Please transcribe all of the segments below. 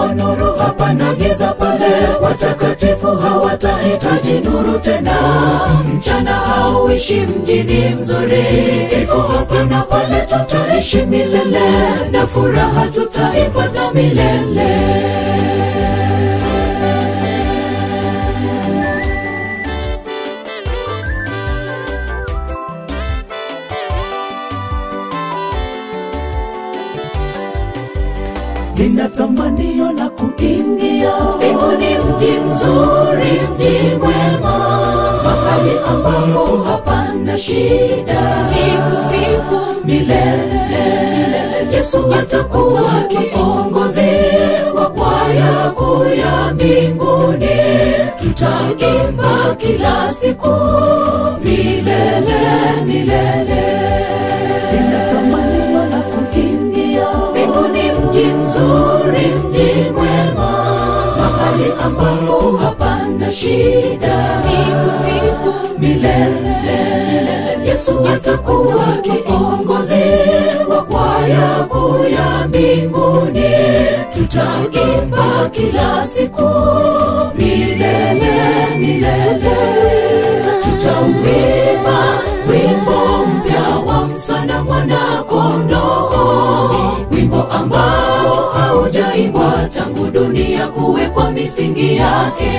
nuru hapana giza pale watakatifu hawatahitaji nuru tena mchana hauishi mjini mzuri kifo hapana pale tutaishi milele na furaha tutaipata milele nina tamanio la kuingia mbinguni mji mzuri mji mwema mahali ambapo hapana shida ni kusifu milele yesu atakuwa kiongozi wa kwaya kuu ya mbinguni tutaimba kila siku milele milele nina tamanio la kuingia mbinguni mji mzuri mji mwema mahali ambapo hapana shida ni kusifu milele yesu atakuwa kiongozi wa kwaya kuu ya mbinguni tutaimba kila siku milele milele tutauimba wimbo mpya wa msana mwana kondoo wimbo ambao haujaimbwa tangu dunia kuwekwa misingi yake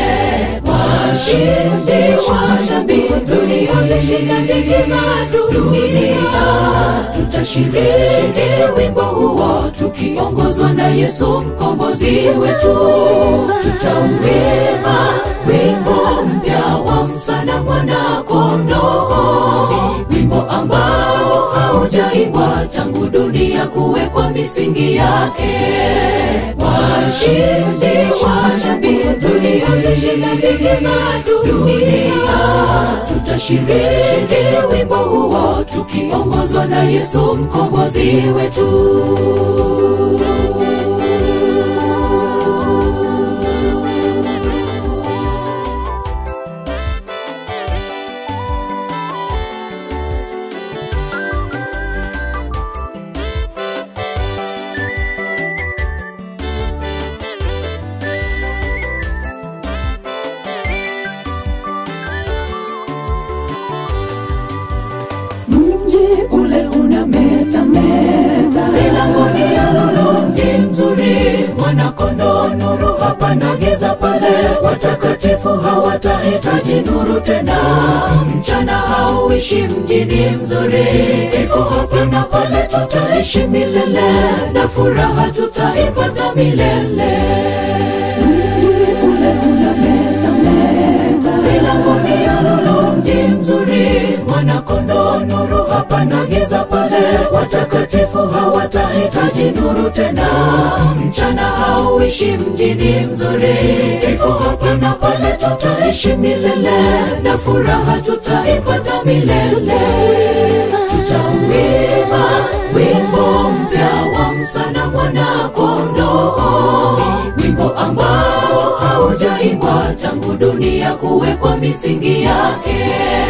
washindi wa dhambi tuliozishinda dhiki za dunia tutashiriki wimbo huo tukiongozwa na yesu mkombozi wetu tutauimba wimbo mpya wa msana mwana kondoo wimbo ambao haujaimbwa tangu dunia kuwekwa misingi yake washindi wa dhambi tuliozishinda dhiki za dunia tutashiriki wimbo huo tukiongozwa na yesu mkombozi wetu mji ule unametameta milangoni ya lulu mji mzuri mwanakondoo nuru hapana giza pale watakatifu hawatahitaji nuru tena mchana hauishi mjini mzuri kifo hapana pale tutaishi milele na furaha tutaipata milele mji ule unametameta milangoni ya lulu mji mzuri mwanakondoo nuru hapana giza pale watakatifu hawatahitaji nuru tena mchana hauishi mjini mzuri kifo hapana pale tutaishi milele na furaha tutaipata milele tutauimba wimbo mpya wa msana mwana kondoo wimbo ambao haujaimbwa tangu dunia kuwekwa misingi yake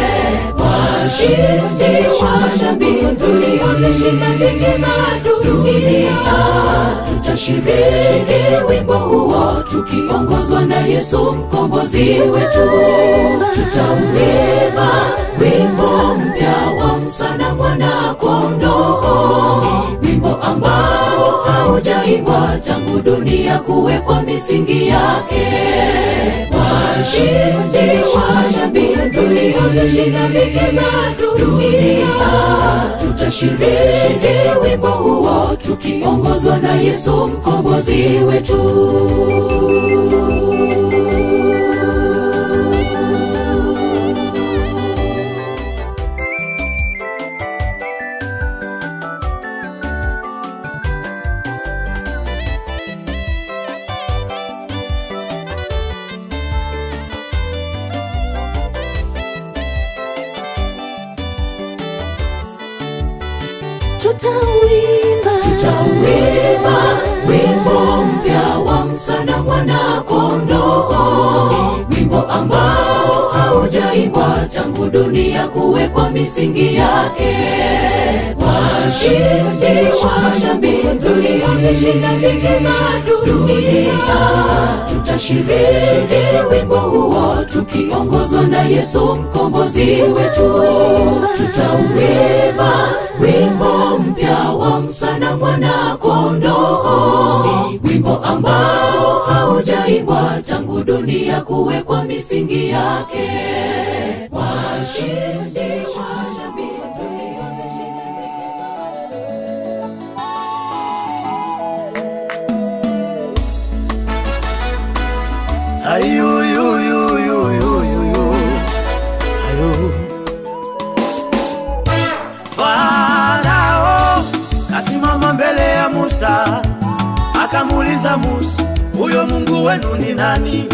washindi wa dhambi tuliozishinda dhiki za dunia tutashiriki wimbo huo tukiongozwa na yesu mkombozi wetu tutauimba wimbo mpya wa msana mwana kondoo wimbo ambao haujaimbwa tangu dunia kuwekwa misingi yake washindi wa dhambi tuliozishinda dhiki za dunia tutashiriki wimbo huo tukiongozwa na yesu mkombozi wetu tutauimba tutauimba wimbo mpya wa msana mwana kondoo wimbo ambao hauja haujaimbwa tangu dunia kuwekwa misingi yake. Washindi wa dhambi tuliozishinda dhiki za dunia, tutashiriki wimbo huo tukiongozwa na Yesu mkombozi wetu. Tutauimba wimbo mpya wa msana mwana kondoo, wimbo ambao haujaimbwa tangu dunia kuwekwa misingi yake. Washindi wa dhambi tuliozishinda Farao kasimama mbele ya Musa akamuuliza Musa, huyo Mungu wenu ni nani?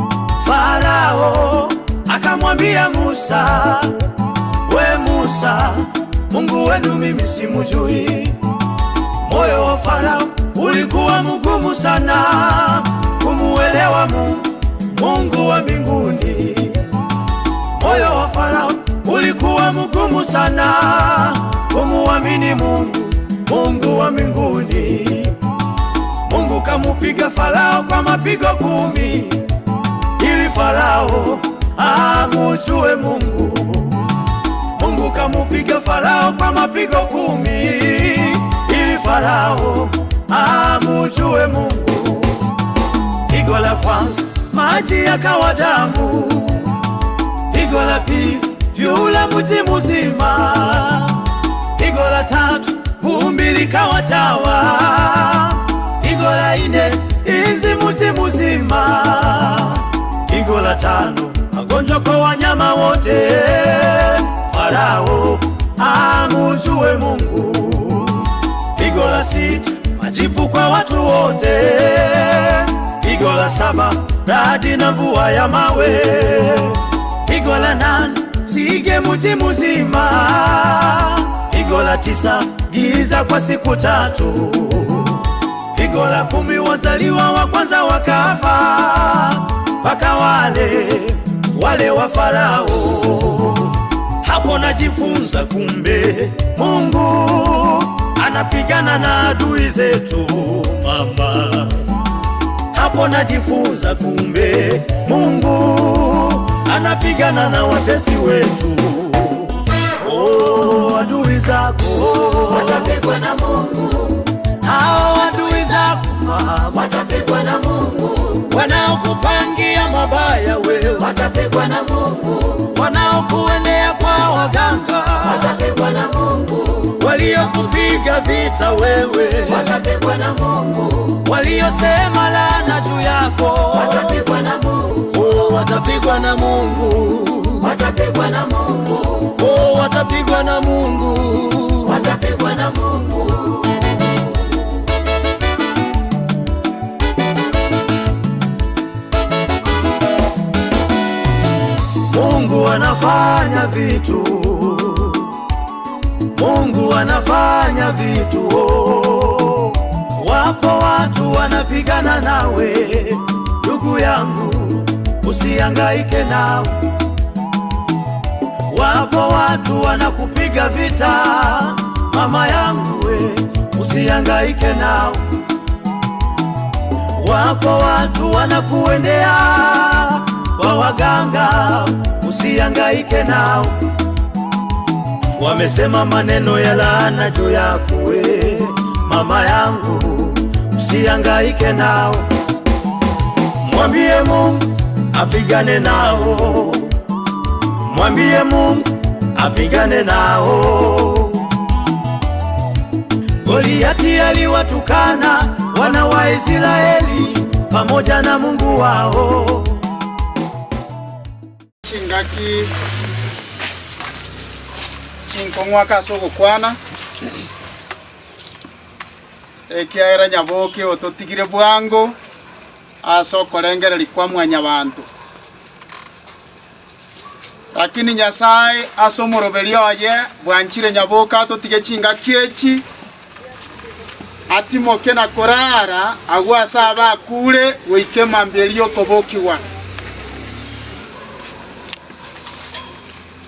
Farao akamwambia Musa, we Musa, Mungu wenu mimi simujui. Moyo wa Farao ulikuwa mgumu sana kumuelewa Mungu, Mungu wa mbinguni. Moyo wa Farao ulikuwa mgumu sana kumuamini Mungu, Mungu wa mbinguni. Mungu kamupiga Farao kwa mapigo kumi ili Farao amujue Mungu. Mungu kamupiga Farao kwa mapigo kumi ili Farao amujue Mungu. Pigo la kwanza maji yakawa damu, pigo la pili vyula mji mzima, pigo la tatu vumbi likawa chawa, pigo la nne inzi mji mzima, pigo la tano magonjwa kwa wanyama wote. Farao amujue Mungu. Pigo la sita majipu kwa watu wote. Pigo la saba radi na mvua ya mawe. Pigo la nane zige mji mzima. Pigo la tisa giza kwa siku tatu. Pigo la kumi wazaliwa wa kwanza wakafa, mpaka wale wale wa Farao. Hapo najifunza kumbe Mungu anapigana na adui zetu mama. Hapo najifunza kumbe Mungu anapigana na watesi wetu. Oh, adui zako watapigwa na Mungu, hao adui zako mama, watapigwa na Mungu, wanaokupangia mabaya wewe, watapigwa na Mungu, wanaokuendea kwa waganga, watapigwa na Mungu, waliokupiga vita wewe, watapigwa na Mungu, waliosema laana juu yako, watapigwa na Mungu, oh, watapigwa na Mungu, watapigwa na Mungu, oh, watapigwa na Mungu. watapigwa na Mungu. Mungu anafanya vitu, Mungu anafanya vitu. Oh. Wapo watu wanapigana nawe, ndugu yangu, usihangaike nao. Wapo watu wanakupiga vita, mama yangu, we, usihangaike nao. Wapo watu wanakuendea kwa waganga, usihangaike nao. Wamesema maneno ya laana juu yako we, mama yangu, usihangaike nao. Mwambie Mungu apigane nao, mwambie Mungu apigane nao. Goliati aliwatukana wana wa Israeli pamoja na Mungu wao. chingaki chinkong'waka ase ogokwana ekiaera nyaboke ototigire bwango ase okorengereri kwa mwanyabanto lakini nyasaye ase omoroberi oye bwanchire nyaboke atotige chingaki echi atimoke na korara agwo ase abakure goike mambia eri okobokiwa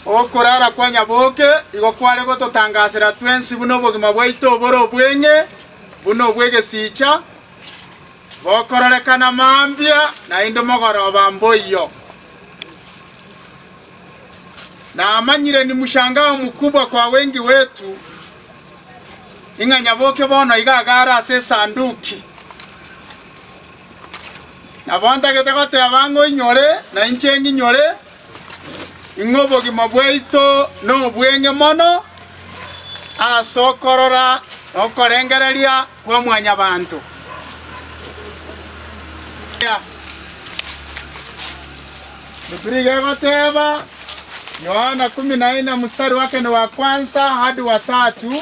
okorara kwa nyaboke igo kware gototangasera twensi buno obogima bwaito obore obweng'e buno obwegesicha bokororekana mambia naende mogoroba mboiyo namanyire ni mshangao mkubwa kwa wengi wetu ing'a nyaboke bono igagara ase esanduki nabo ntagete goteba ng'oinyore na inche ng'inyore ing'e obogima bwaito na obweng'e mono ase okorora na okorengereria kwa mwanyabanto Ya. Biblia igoteba Yohana kumi na nne mstari wake ni wa kwanza hadi wa tatu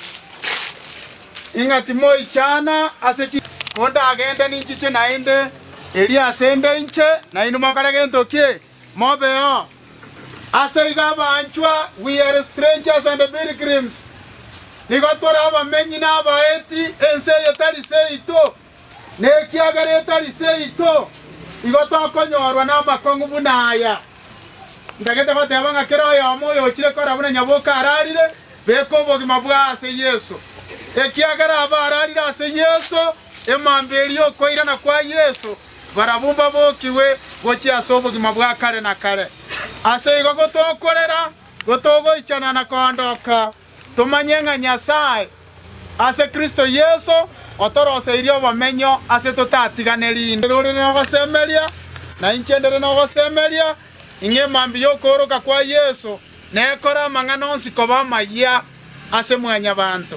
ing'ati moichana ase chi konda agende ninchiche naende eri asende inche nainu mokorege ntokie mobeo ase iga banchwa we are strangers and pilgrims nigo tore abamenyi n'abaeti ense eye tari seito nekiagera etari seito igo tokonyorwa n'amakong'u buna aya ndagete goteba ng'a kero oyomo oyochire kora buna nyaboka ararire beka obogima bwa ase yesu ekiagera aba ararire ase yesu emamba eri okoirana kwa yesu barabumba bokiwe gochia ase obogima bwa kare na kare ase igo gotokorera gotogoichana na kondoka tumanye ng'a nyasaye ase kristo yesu otoroseirie obomenyo ase totatiganeri inde rore nogosemeria na inche ndere nogosemeria ing'e mambi yokoroka kwa yesu nekora amang'ana onsi koba amaya ase mwanya banto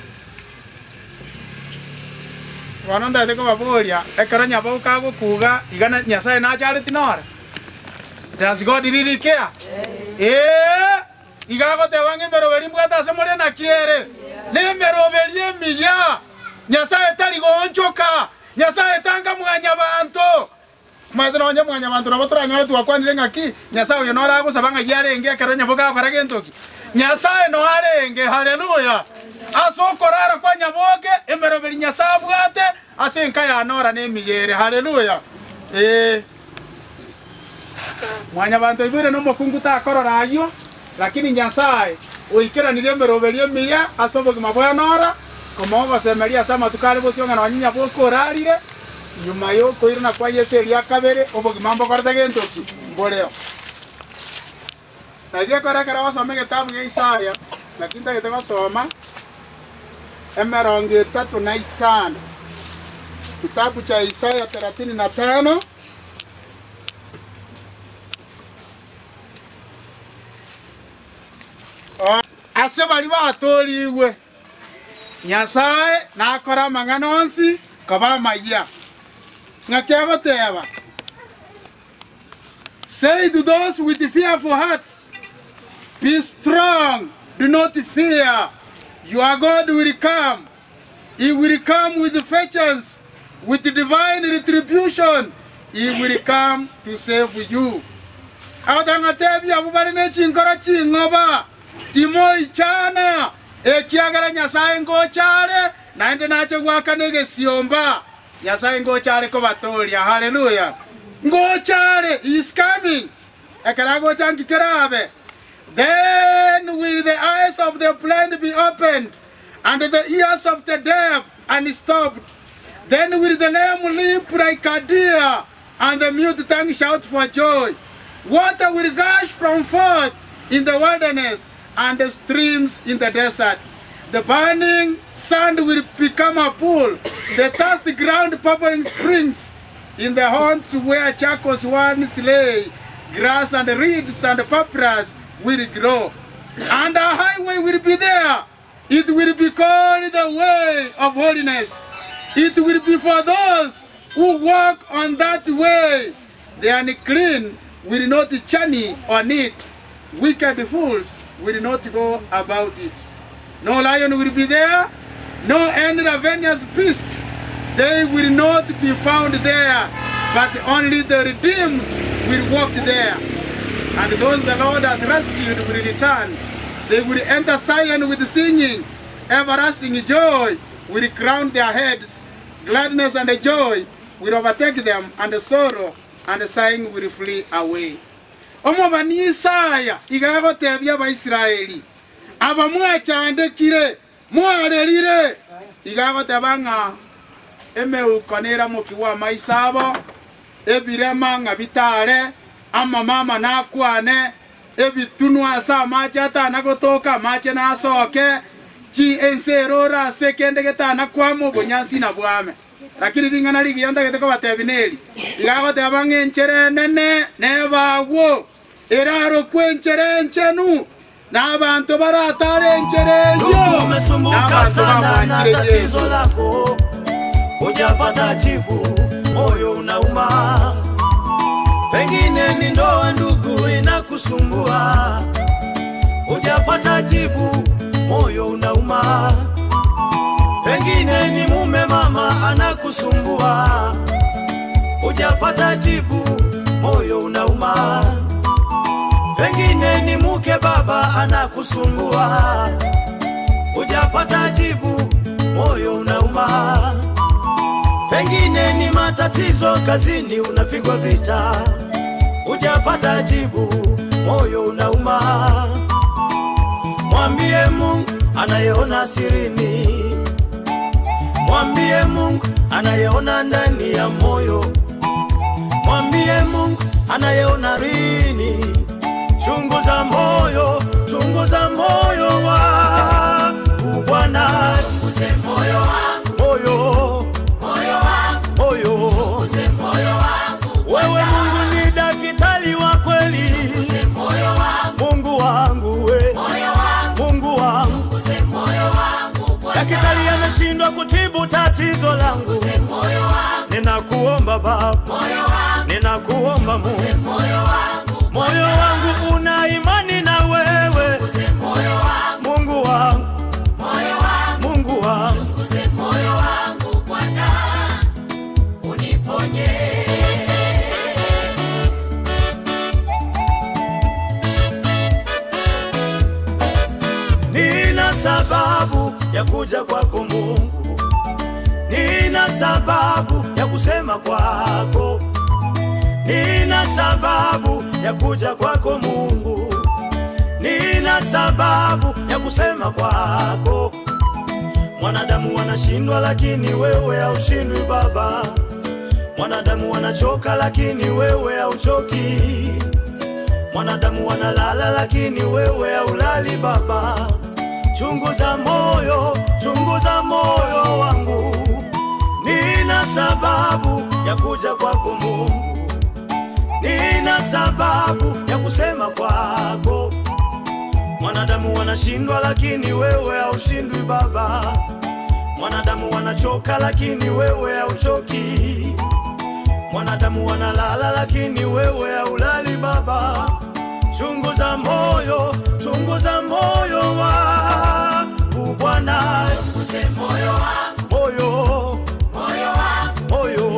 bono ndete kobaboria ekero nyabo kagokuga igana nyasaye nachareti nora does god really care ee igagoteba ng'emeroberi mbwate ase more nakiere nemeroberi emiya nyasaye tari gonchoka nyasaye tanga mwanya banto maete nonye mwanya bantu nabo toranyore twakwanire ng'aki nyasaye oyo nora agosaba ng'ai arenge ekero nyabo gakora gentoki nyasaye no arenge haleluya ase okorara kwa nyaboke emeroberi nyasaye abwate ase enka yanora na emigere haleluya ee mwanya bantu ibwire nomokungu takorora aywo lakini nyasaye oikeranire emeroberi emiya ase obogima bwa nora koma ogosemeria ase amatuko are bose ong'ana wanyinya bokorarire nyuma yokoirana kwa yesu eria kabere obogima mbokorete gentoki mboreo nagie korekera wasome gitabu gia isaya lakini tagete gosoma emerongo etatu na isano kitabu cha isaya thelathini na tano ase bari batoriigwe nyasaye nakora amang'ana onsi koba amaya ng'aki agoteba say to those with fearful hearts be strong do not fear your god will come he will come with vengeance with divine retribution he will come to save you agotang'atebi abo bari nechinkoro ching'oba timoichana ekiagera nyasaye ngochare naende nacho gwakana egesiomba nyasaye ngochare kobatoria haleluya ngochare is coming ekera gocha nkikerabe then will the eyes of the blind be opened and the ears of the deaf unstopped then will the lame leap like a deer and the mute tongue shout for joy water will gush from forth in the wilderness and the streams in the desert the burning sand will become a pool, the thirsty ground bubbling springs. In the haunts where charcoals once lay, grass and reeds and papyrus will grow. And a highway will be there. It will be called the way of holiness. It will be for those who walk on that way. The unclean will not journey on it. Wicked fools will not go about it. No lion will be there, no any ravenous beast. They will not be found there, but only the redeemed will walk there. And those the Lord has rescued will return. They will enter Zion with singing. Everlasting joy will crown their heads. Gladness and joy will overtake them, and sorrow and sighing will flee away. omobani isaya igagotebia abaisiraeli aba mwachandekire mwarerire igagoteba ng'a emeuko neramokiwa amaiso abo ebirema ng'a bitare amamama nakwane ebitunu ase amache atana gotoka amache nasoke chi ense erora ase kende getana kwama obonyansi na bwame lakini ring'ana rigiya ntagete kobatebi neri igagoteba ng'a enchere enene nebagwo erarokwa enchere enchenu n'abantu baratara enchere Ndugu, enyo umesumbuka n'abantu sana na bamwakire tatizo yesu lako, hujapata jibu, moyo unauma. Pengine ni ndoa, ndugu, inakusumbua, hujapata jibu, moyo unauma. Pengine ni mume, mama, anakusumbua, hujapata jibu, moyo unauma. Pengine ni mke, baba, anakusumbua hujapata jibu, moyo unauma. Pengine ni matatizo kazini, unapigwa vita, hujapata jibu, moyo unauma. Mwambie Mungu anayeona sirini, mwambie Mungu anayeona ndani ya moyo, mwambie Mungu anayeona rini. Chunguza moyo, chunguza moyo wangu Bwana, moyo, moyo, wewe Mungu ni daktari wa kweli, Mungu wangu we, Mungu wangu, daktari ameshindwa kutibu tatizo langu, ninakuomba Baba, ninakuomba Mungu, moyo wangu una imani na wewe, Mungu wangu, Mungu wangu. Nina sababu ya kuja kwako Mungu, nina sababu ya kusema kwako, nina sababu ya kuja kwako Mungu, nina sababu ya kusema kwako. Mwanadamu wanashindwa, lakini wewe haushindwi Baba. Mwanadamu wanachoka, lakini wewe hauchoki. Mwanadamu wanalala, lakini wewe haulali Baba. Chunguza moyo, chunguza moyo wangu, nina sababu ya kuja kwako Mungu, nina sababu ya kusema kwako. Mwanadamu wanashindwa, lakini wewe haushindwi Baba. Mwanadamu wanachoka, lakini wewe hauchoki. Mwanadamu wanalala, lakini wewe haulali Baba. Chunguza moyo, chunguza moyo wangu Bwana, moyo, moyo,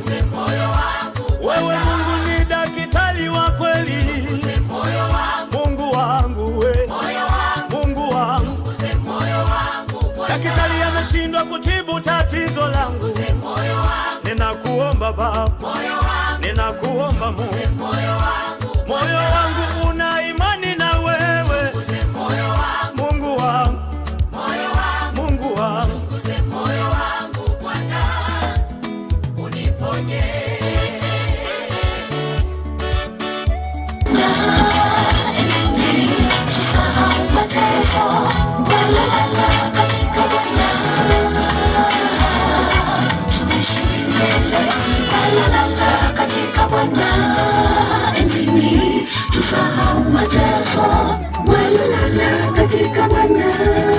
wewe Mungu ni daktari wa kweli, Mungu wangu we, Mungu wangu, daktari ameshindwa kutibu tatizo langu, ninakuomba Baba, ninakuomba Mungu, moyo wangu una imani na wewe, Mungu wangu, Mungu wangu. katika Bwana enzini tusahau mateso walolala katika Bwana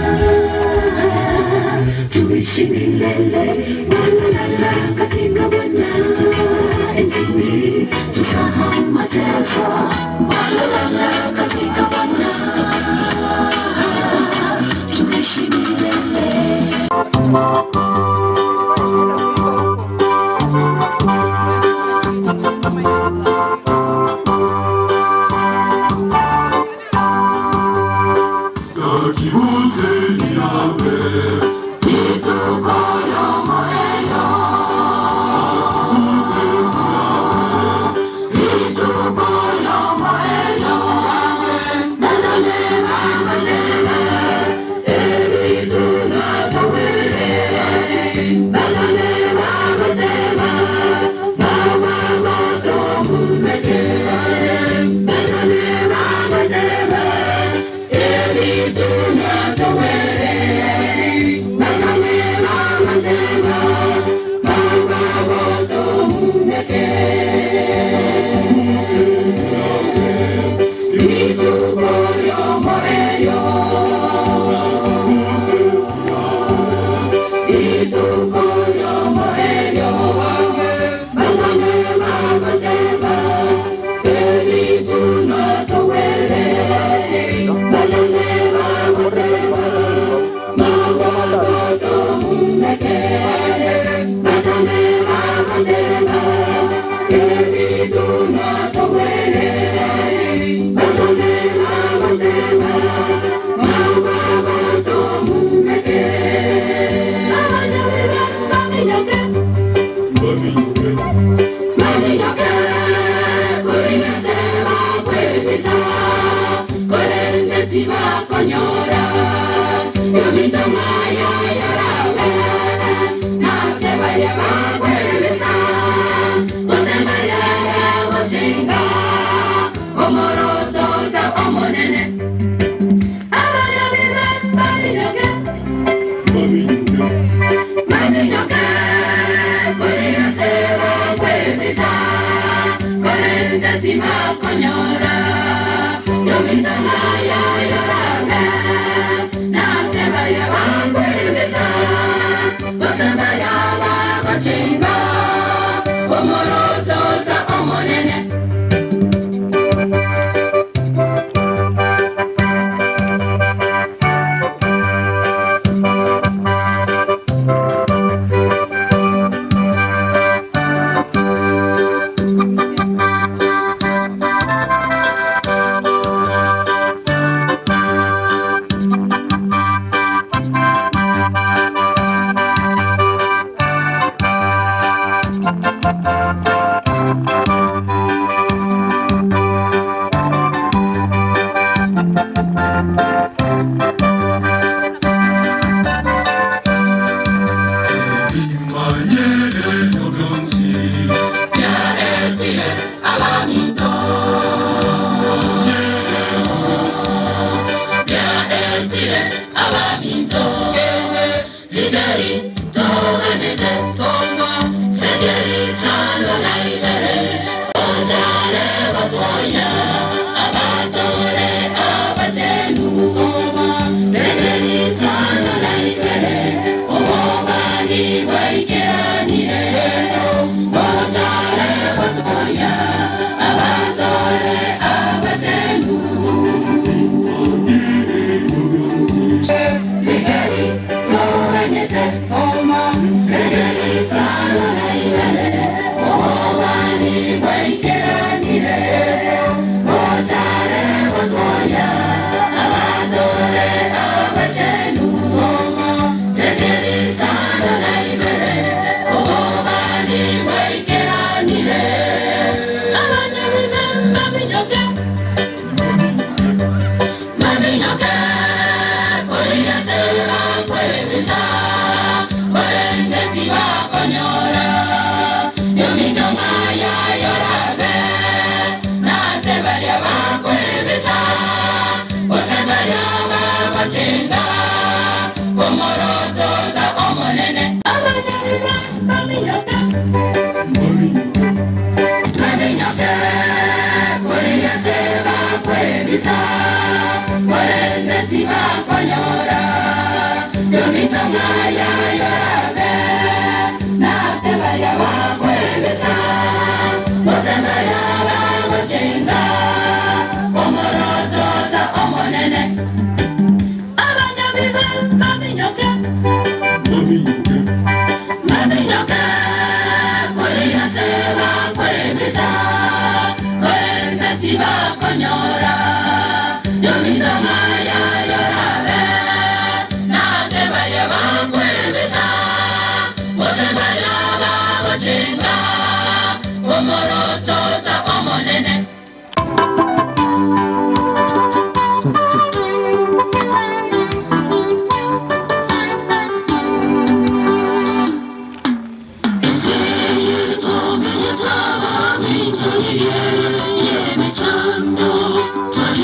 tuishi milele walolala katika Bwana enzini tusahau mateso walolala katika Bwana tuishi milele Nituko ya maelo Konyora, yo mi tomaya yorawe, na se vaya va kueleza, ose vaya va chinga, como roto ta omonene. Abaya vive, mami yoke, mami yoke, kuina se va kueleza, korenda tima konyora, yo mi tomaya yorawe, na se vaya va kueleza, ose vaya va chinga, como roto ta omonene. Thank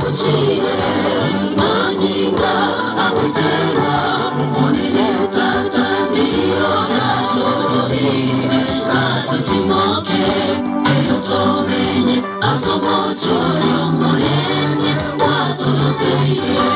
akushire manyinga akuterwa munene tata niliona chochohire katutimoke eyotomenye asomochoyo monene watoloserie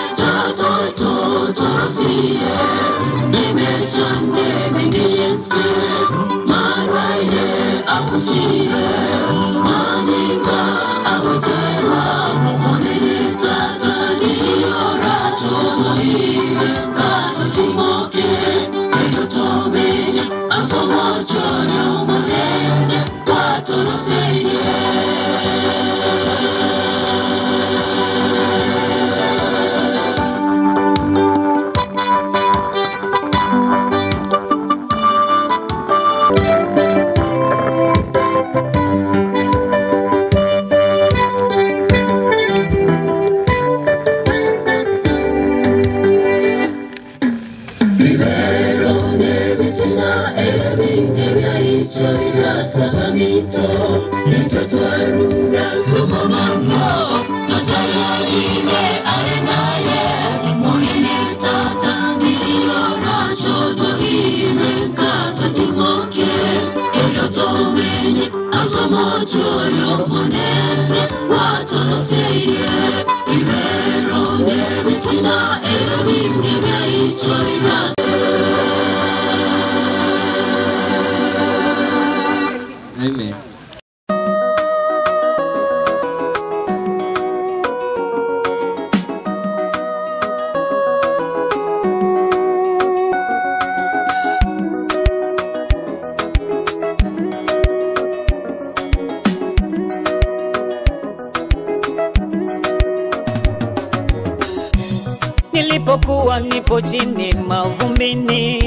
tatototorosire nimechande mengiyense marwaire akushire maninga akuterwa monene tata niliona chochohire katutimoke eyotomenye asomochoyo monene watoloserie Asomochoyo monene watoloseire iberone bitina ebinge byaicho irase Amen. Nilipokuwa nipo chini mavumbini,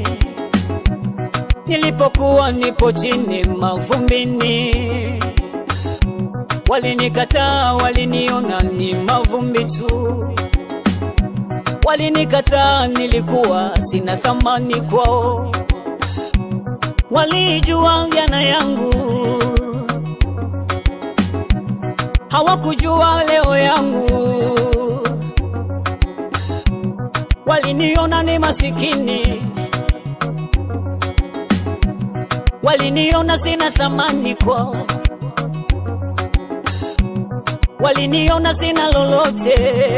nilipokuwa nipo chini mavumbini, walinikataa, waliniona ni mavumbi tu, walinikataa, nilikuwa sina thamani kwao, walijua jana yangu, hawakujua leo yangu waliniona ni masikini, waliniona sina thamani kwao, waliniona sina lolote,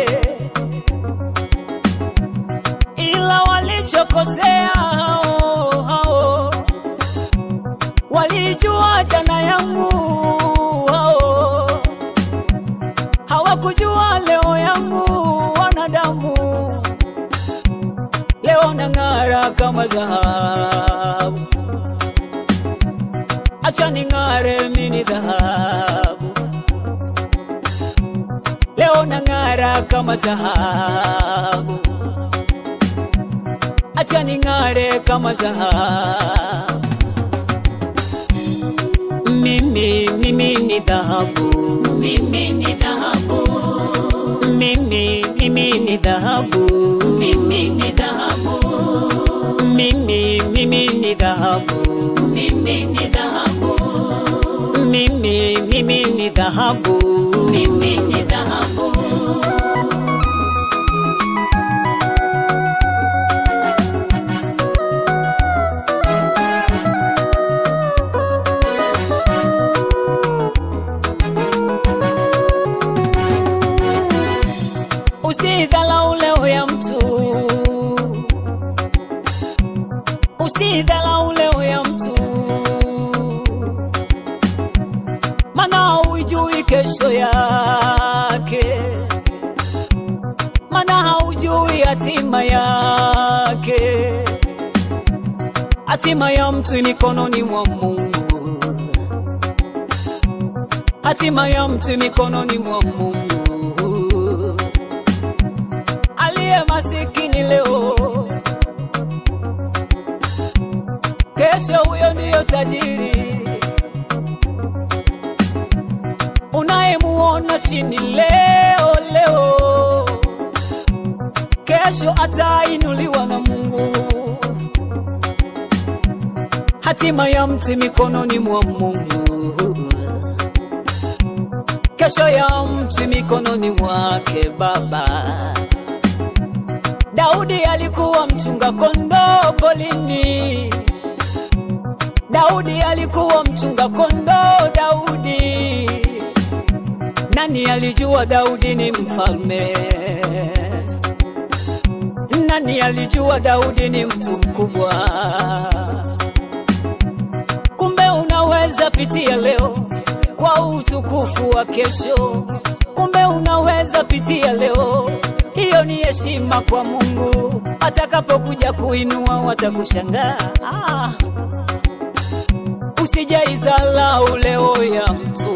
ila walichokosea hao hao, walijua jana yangu hao, hawakujua leo yangu wanadamu leo nang'ara kama dhahabu, acha ning'are mini dhahabu, leo nang'ara kama dhahabu, acha ning'are kama dhahabu. Mimi, mimi ni dhahabu, mimi ni dhahabu, mimi, mimi ni dhahabu, mimi ni dhahabu, mimi, mimi ni dhahabu, mimi ni dhahabu, mimi, mimi ni dhahabu, mimi ni dhahabu. Usidhalau leo ya mtu, usidhalau leo ya mtu, mana hujui kesho yake, mana haujui hatima yake. Hatima ya mtu ni mikononi mwa Mungu, hatima ya mtu mikononi mwa Mungu aliye masikini leo, kesho huyo ndiyo tajiri. Unayemuona chini leo leo, kesho atainuliwa na Mungu. Hatima ya mtu mikononi mwa Mungu, kesho ya mtu mikononi mwake Baba. Daudi alikuwa mchunga kondoo polini. Daudi alikuwa mchunga kondoo. Daudi, nani alijua Daudi ni mfalme? Nani alijua Daudi ni mtu mkubwa? Kumbe unaweza pitia leo kwa utukufu wa kesho. Kumbe unaweza pitia leo, hiyo ni heshima kwa Mungu. Atakapokuja kuinua watakushangaa. Ah, usijaizalau leo ya mtu,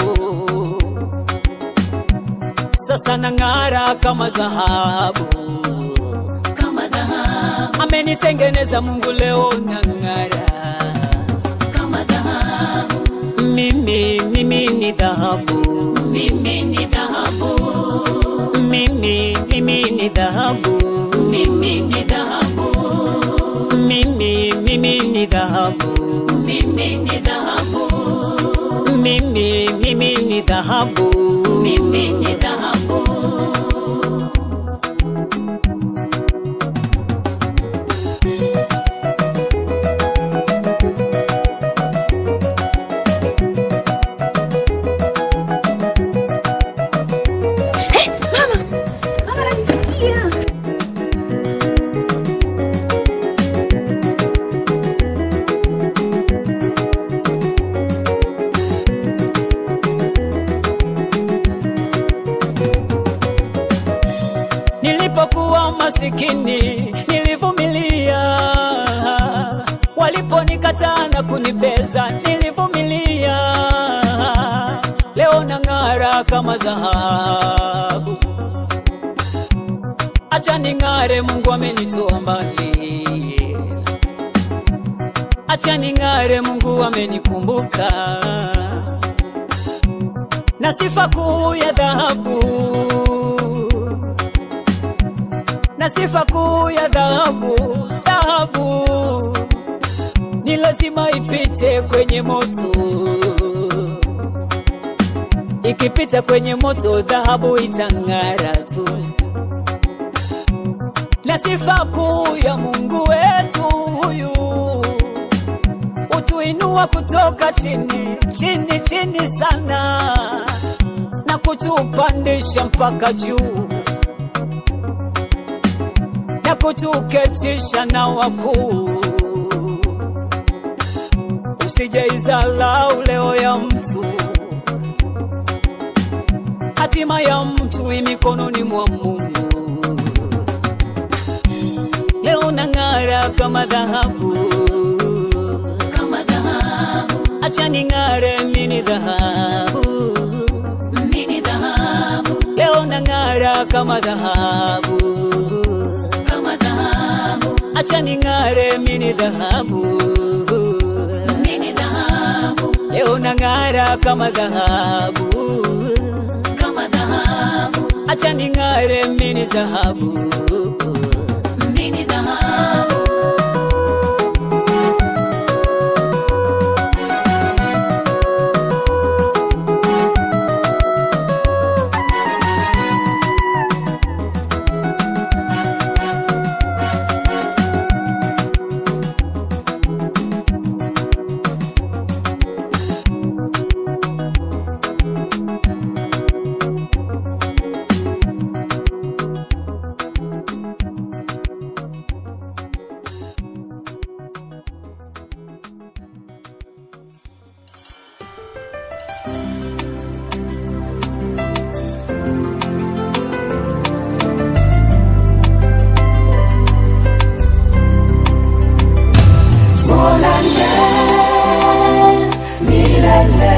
sasa nang'ara kama dhahabu kama dhahabu, amenitengeneza Mungu, leo nang'ara kama dhahabu, mimi, mimi ni dhahabu, mimi ni dhahabu, mimi, mimi ni dhahabu, mimi ni dhahabu, mimi, mimi ni dhahabu, mimi ni dhahabu, mimi, mimi ni dhahabu, mimi ni dhahabu. Mama ananisikia. Nilipokuwa masikini nilivumilia, waliponikataa na kunibeza nilivumilia. Leo nang'ara kama dhahabu, acha ning'are, Mungu amenitoa mbali. Acha ning'are, Mungu amenikumbuka na sifa kuu ya dhahabu na sifa kuu ya dhahabu. Dhahabu ni lazima ipite kwenye moto, ikipita kwenye moto dhahabu itang'ara tu. Na sifa kuu ya Mungu wetu huyu utuinua kutoka chini chini chini sana na kutupandisha mpaka juu na kutuketisha na wakuu. Usijeizalau leo ya mtu, hatima ya mtu i mikononi mwa Mungu. Leo nang'ara kama dhahabu, Kama dhahabu, acha ning'are, mini dhahabu. mimi dhahabu, Leo nang'ara kama dhahabu, kama dhahabu, acha ning'are, mini dhahabu. mimi dhahabu, Leo nang'ara kama dhahabu, kama dhahabu, acha ning'are, mini dhahabu. mimi dhahabu. Tuonane milele,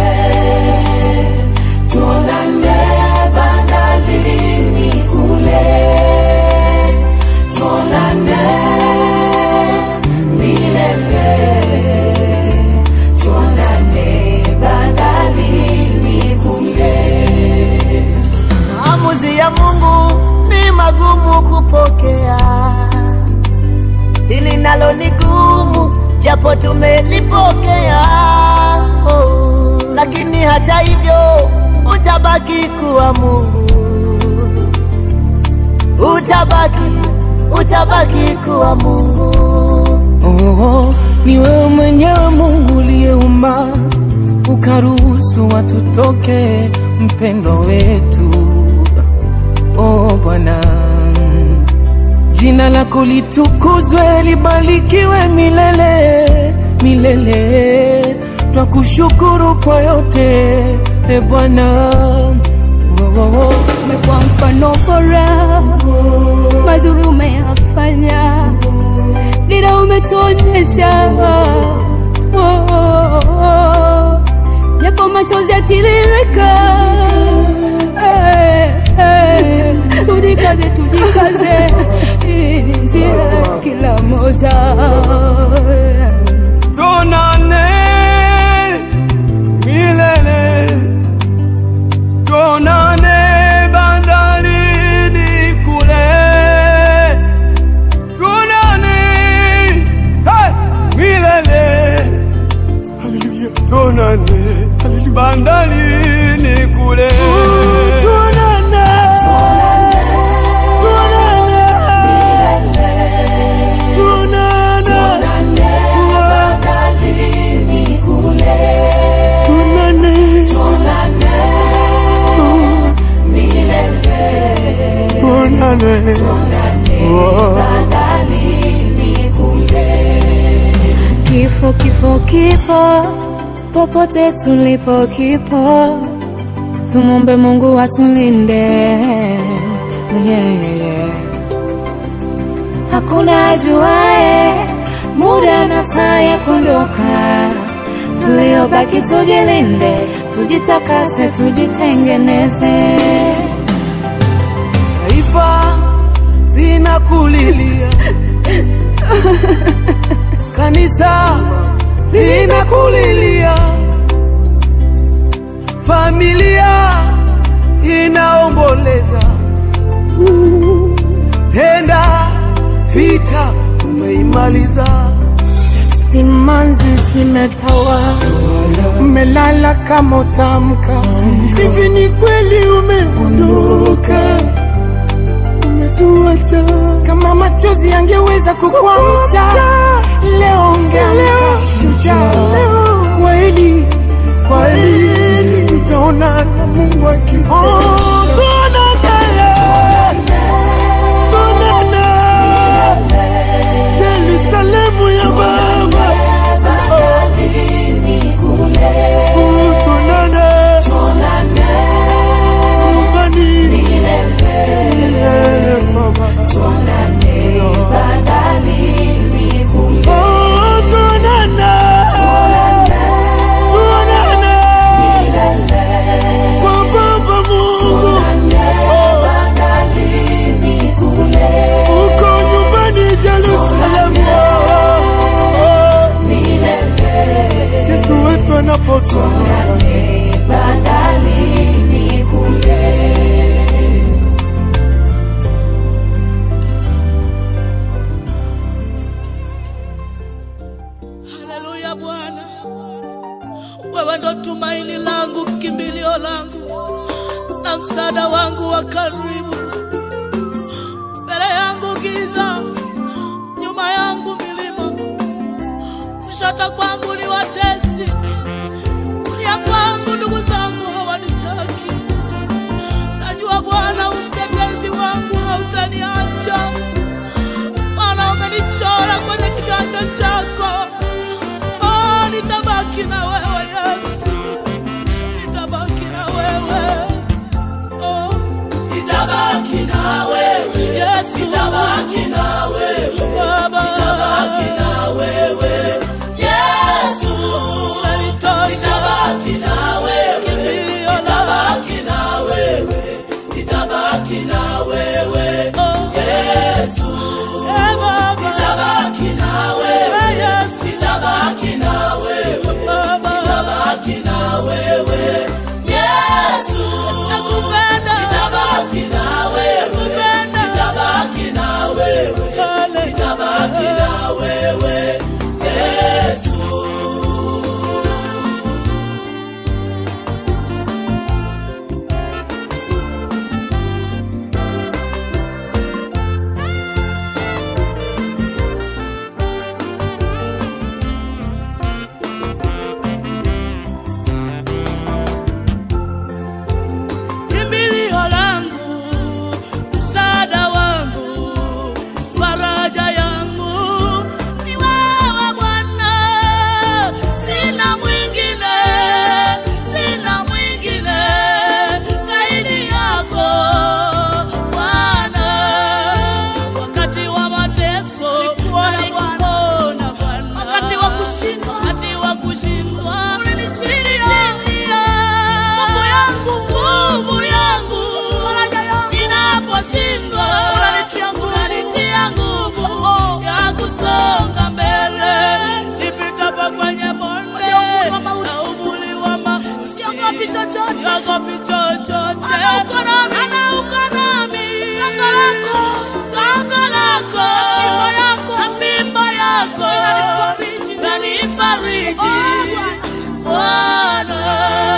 tuonane bandarini kule, tuonane milele, tuonane bandarini kule. Maamuzi ya Mungu ni magumu kupokea, hili nalo ni gumu, japo tumelipokea oh. Lakini hata hivyo utabaki kuwa Mungu, utabaki, utabaki kuwa Mungu. Oh, ni wewe mwenyewe Mungu uliyeumba ukaruhusu watu toke mpendo wetu. Oh Bwana, jina lako litukuzwe, libarikiwe milele milele. Twakushukuru kwa yote e Bwana. Oh, oh, oh. umekuwa mfano bora, mazuri umeyafanya, dira umetuonyesha, Oh, oh, oh. japo machozi yatiririka, Eh, eh. tujikaze, tujikaze, hii ni njia ya kila moja Tuonane milele, tuonane bandarini kule, tuonane hey, milele, haleluya, tuonane bandarini kule, tuonane, tuonane, tuonane, tuonane, tuonane, Kifo, kifo, kifo, popote tulipo kipo, tumombe Mungu atulinde. Yeah, yeah, yeah. Hakuna ajuae muda na saa ya kuondoka, tuliobaki tujilinde, tujitakase, tujitengeneze. Taifa linakulilia, kanisa linakulilia, familia inaomboleza. Penda vita umeimaliza, Simanzi zimetawa, umelala kama utamka. Hivi ni kweli umeondoka, umetuacha. Kama machozi yangeweza kukuamsha, leo ungeamka shujaa. Kweli, kweli, tutaona na Mungu akipo. Yerusalemu ya Baba, tuonane nyumbani milele Baba. Oh, tuonane. Tuonane. Kwa Baba Mungu. Uko nyumbani Yerusalemu. Yesu wetu anapotoka Haleluya Bwana, wewe ndo tumaini langu, kimbilio langu na msaada wangu wa karibu. Mbele yangu giza, nyuma yangu milima, kushoto kwangu ni watesi, kulia kwangu ndugu zangu hawanitaki. Najua Bwana umtetezi wangu hautaniacha, maana umenichora kwenye kiganja chako. Oh, nitabaki na wewe Yesu, nitabaki na wewe oh. Nitabaki na wewe Yesu, nitabaki na wewe Baba, nitabaki na wewe Yesu, unanitosha. Nitabaki na wewe, kimbilio nitabaki na wewe, nitabaki na wewe oh. Yesu, eh Baba, nitabaki na wewe Yesu, nitabaki na wewe Baba, nitabaki na wewe Yesu, nakupenda, nitabaki na wewe, nitabaki na wewe, nitabaki na wewe Yesu. nimeshindwa, unanitia nguvu, unanitia nguvu ya kusonga mbele, nipitapo kwenye bonde na uvuli wa mauti, siogopi chochote, siogopi chochote, maana uko nami, maana uko nami, gongo lako, gongo lako, fimbo yako, na fimbo yako inanifariji, inanifariji, Bwana.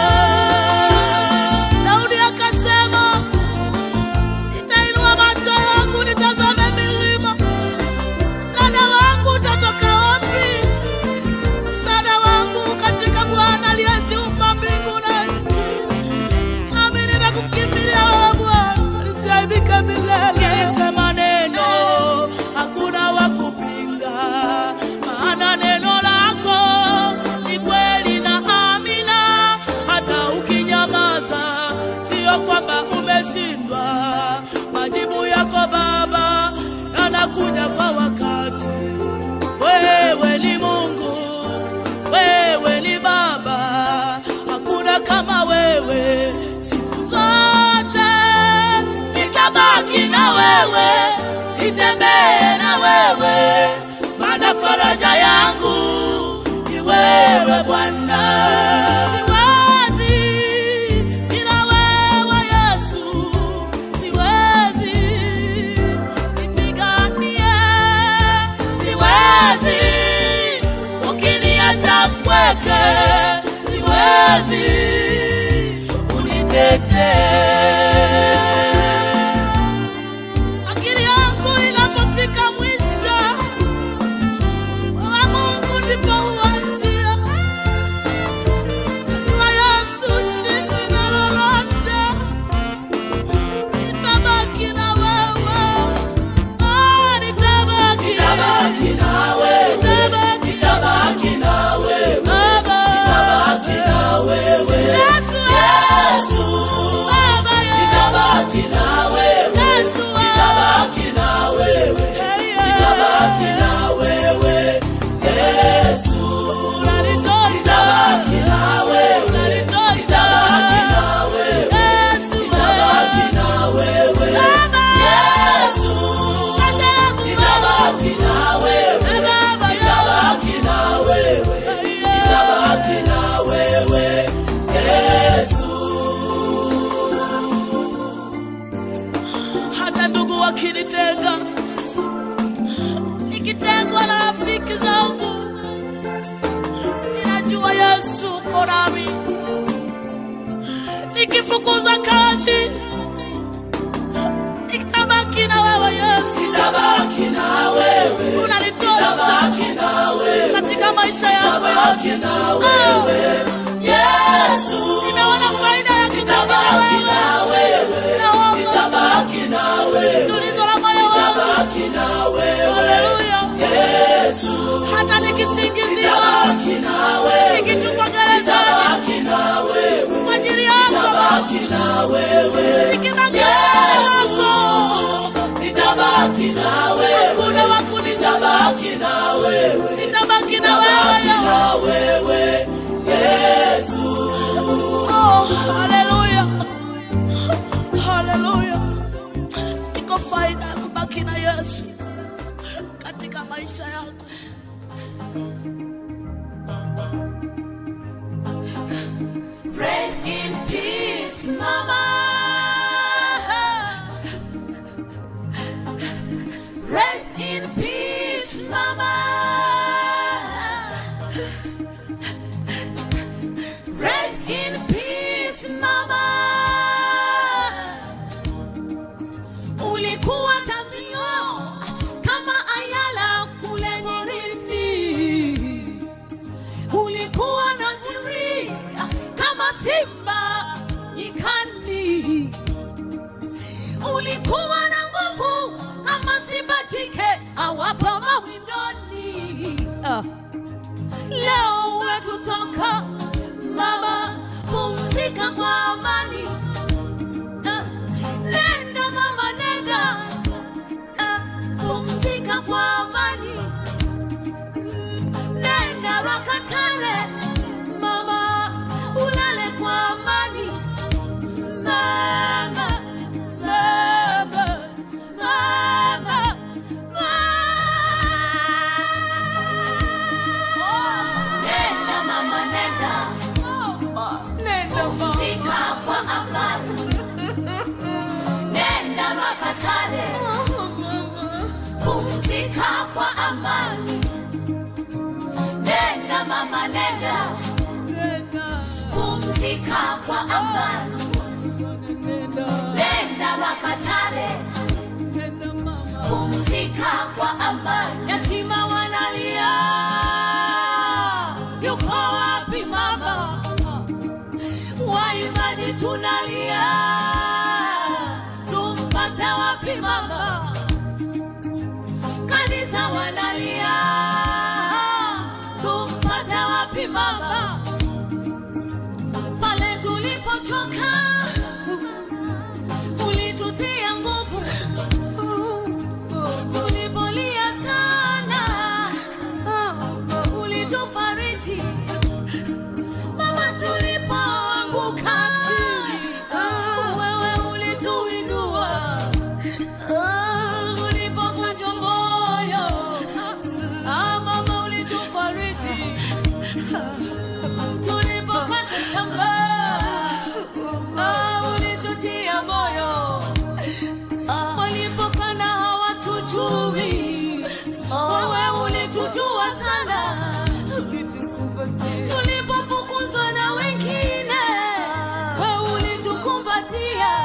Daudi akasema, nitainua macho yangu nitazame milima, msaada wangu utatoka wapi? Msaada wangu katika Bwana aliyeziumba mbingu na nchi. Nami nimekukimbilia wewe Bwana, nisiaibike milele. Nilisema neno, hakuna wa kupinga, maana neno lako ni kweli na amina. Hata ukinyamaza, sio kwamba umeshindwa. Majibu yako Baba yanakuja kwa wakati. Wewe ni Mungu, wewe ni Baba, hakuna kama wewe. Siku zote nitabaki na wewe, nitembee na wewe, maana faraja yangu ni wewe Bwana. Siwezi bila wewe Yesu, siwezi nipiganie, siwezi ukiniacha mpweke, siwezi unitetee. Akili yangu inapofika mwisho wa Mungu ndipo huanzia. Najua Yesu shindwi na lolote, nitabaki na wewe. Ah, nitabaki. Nitabaki na wewe. Nitabaki. Nitabaki na wewe. Baba. Nitabaki na wewe. Yesu. Yesu. Baba yangu. Nitabaki na wewe. Yesu. Nitabaki na wewe. Nitabaki na wewe. Yesu. Unanitosha. Nitabaki na wewe. Unanitosha. Nitabaki na wewe. Yesu. Nitabaki na wewe. Yesu. Nitabaki na wewe. Nitabaki na wewe. Nitabaki na wewe. Yesu. Hata ndugu wakinitenga, nikitengwa na rafiki zangu, ninajua Yesu uko nami. Nikifukuzwa kazi, nitabaki na wewe Yesu. Nitabaki na wewe. Unanitosha. Nitabaki na wewe. Katika maisha yangu yote. na wewe. Yesu. Nimeona faida ya kitabaki na wewe. Nitabaki na wewe. Tulizo la moyo wangu. Nitabaki na wewe. Haleluya. Yesu. Hata nikisingiziwa. Nitabaki na wewe. Nikitupwa gerezani. Nitabaki na wewe. Kwa ajili yako. Nitabaki na wewe. Nikibaki wako. Nitabaki na wewe. Hakuna wa kuni- Nitabaki na wewe. Nitabaki na wewe. na wewe. Yesu. Oh, haleluya. Haleluya. Iko faida ya kubaki na Yesu katika maisha yako. Rest in peace, Mama. Rest in peace, Mama. Rest in peace, Mama. Ulikuwa tazio kama ayala kule porini ulikuwa naziri kama simba nyikani, ulikuwa na nguvu kama simba jike awapo mawindoni. Ah. Leo wetutoka mama, pumzika kwa amani. Ah. Nenda mama, nenda Ah. pumzika kwa amani nenda Rakatale mama, ulale kwa amani mama, mama. Wakatare, pumzika kwa amani. Nenda mama, nenda pumzika kwa amani. Nenda Wakatare, pumzika kwa amani. Yatima wanalia, yuko wapi mama? Waimbaji tunalia, tumpate wapi mama? Kanisa wanalia, tumpate wapi mama? Pale tulipochoka, ulitutia nguvu, tulipolia sana, ulitufariji mama tulipoanguka wewe ulituinua tulipovunjwa moyo ah, mama ulitufariji tulipopata tamaa ah, ulitutia moyo walipokana hawatujui wewe ulitujua sana tulipofukuzwa na wengine we ulitukumbatia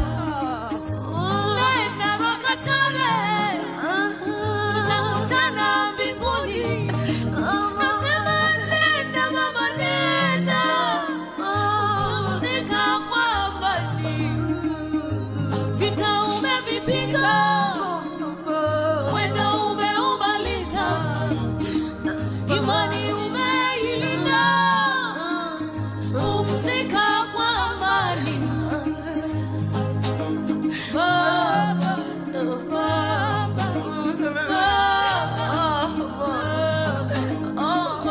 nenda Rwakatare tutakutana mbinguni nasema nenda mama nenda pumzika kwa amani vita umevipiga wendo umeumaliza imani umeilinda, pumzika kwa amani. Baba, Baba, Baba, oh,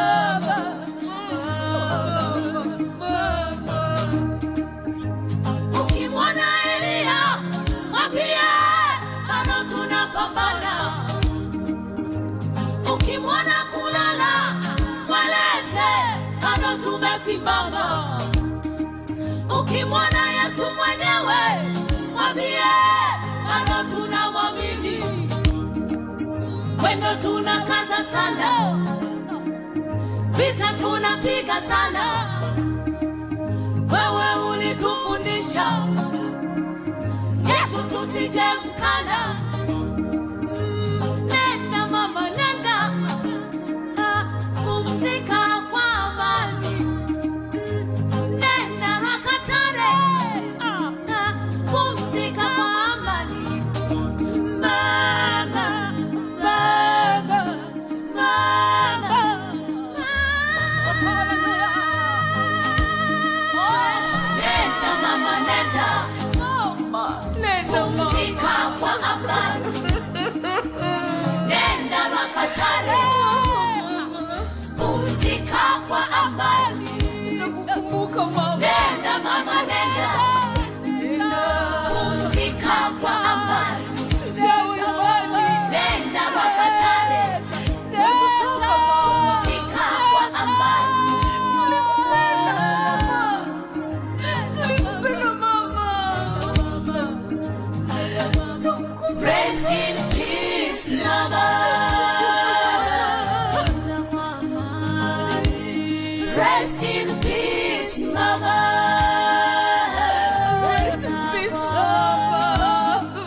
Baba. Ukimwona Elia mwambie bado tunapambana ukimwona kulala mweleze bado tumesimama ukimwona yesu mwenyewe mwambie bado tunamwamini mwendo tunakaza sana vita tunapiga sana wewe ulitufundisha yesu tusije mkana nenda mama nenda Ah, pumzika kwa amani nenda Rakatare Ah, ah, pumzika kwa amani mama mama mama nenda mama nenda pumzika kwa amani nenda Makatare, pumzika kwa amani. Nenda mama, nenda pumzika kwa amani. Nenda Makatare, pumzika kwa amani. Rest in peace, mama. Rest in peace, mama. Rest in peace, mama.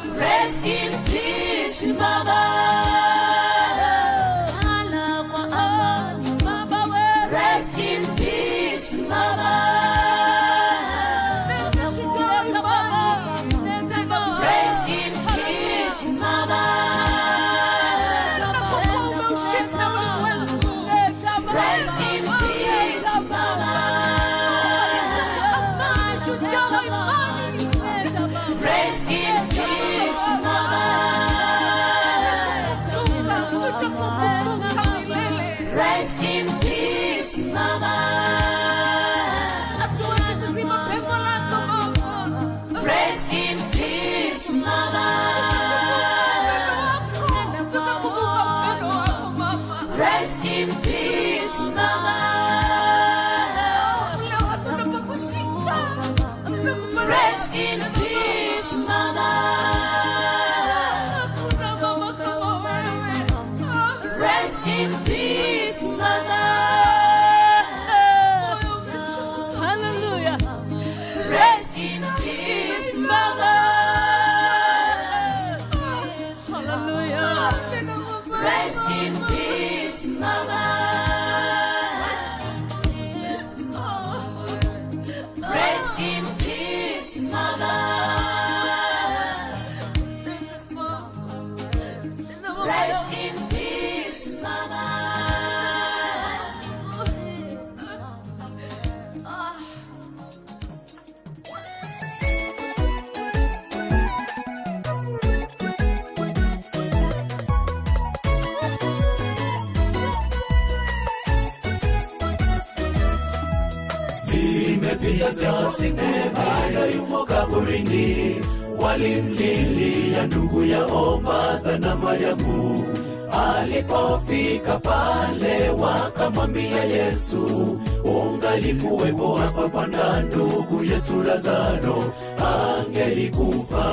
zimepita siku nne bado yumo kaburini walimlilia ndugu yao Martha na Mariamu alipofika pale wakamwambia Yesu ungalikuwepo hapa Bwana ndugu yetu Lazaro angelikufa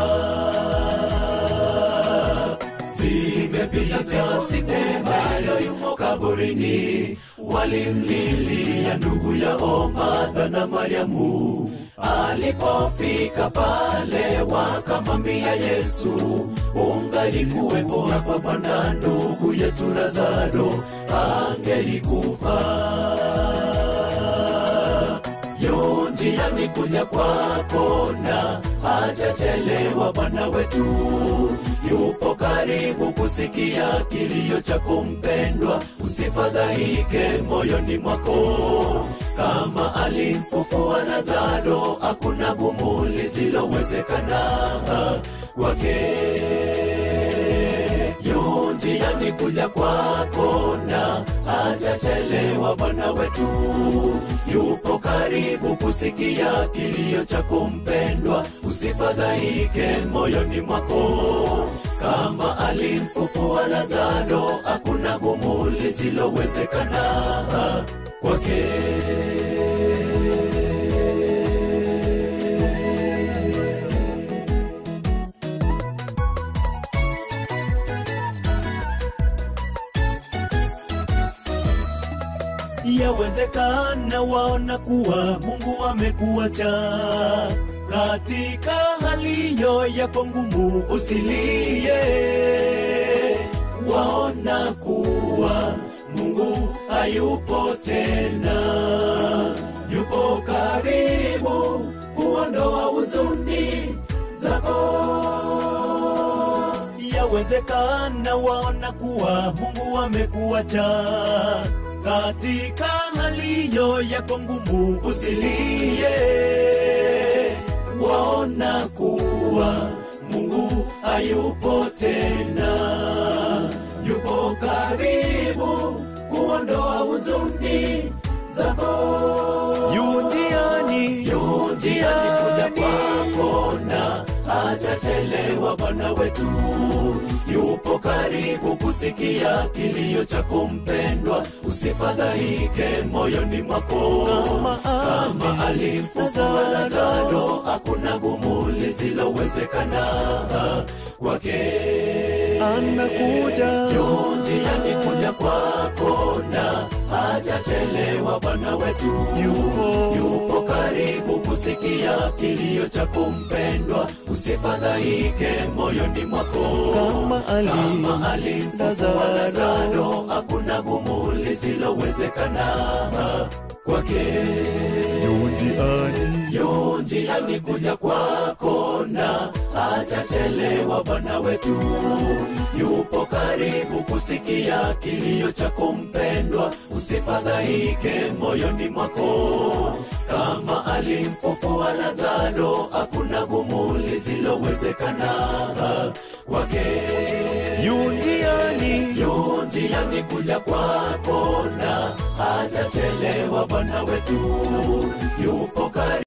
zimepita siku nne bado yumo kaburini walimlilia ndugu yao Martha na Mariamu alipofika pale wakamwambia Yesu ungalikuwepo hapa Bwana ndugu yetu Lazaro angelikufa yo njiani kuja kwako na hajachelewa Bwana wetu yupo karibu kusikia kilio chako mpendwa, usifadhaike moyoni mwako. Kama alimfufua Lazaro, hakuna gumu lisilowezekana kwake yu njiani kuja kwako na hajachelewa Bwana wetu yupo karibu kusikia kilio chako mpendwa, usifadhaike moyoni mwako. Kama alimfufua Lazaro, hakuna gumu lisilowezekana kwake. Yawezekana waona kuwa Mungu amekuacha katika hali hiyo yako ngumu, usilie. Waona kuwa Mungu hayupo tena, yupo karibu kuondoa huzuni zako yawezekana waona kuwa Mungu amekuacha katika hali hiyo yako ngumu, usilie. Waona kuwa Mungu hayupo tena, yupo karibu kuondoa huzuni zako. Yundiani, yu njiani kuja kwako na hajachelewa Bwana wetu yupo karibu kusikia kilio chako mpendwa, usifadhaike moyoni mwako. Kama alimfufua Lazaro, hakuna gumu lisilowezekana kwake. anakuja Yu njiani kuja kwako na hajachelewa Bwana wetu Yupo. yupo karibu kusikia kilio chako mpendwa, usifadhaike moyoni mwako. Kama ali- Kama alimfufua Lazaro, hakuna gumu lisilowezekana kwake Yundiani, yu njiani kuja kwako na hajachelewa Bwana wetu yupo karibu kusikia kilio chako mpendwa, usifadhaike moyoni mwako. Kama alimfufua Lazaro, hakuna gumu lisilowezekana kwake Yundiani, yu njiani kuja kwako na hajachelewa Bwana wetu yupo karibu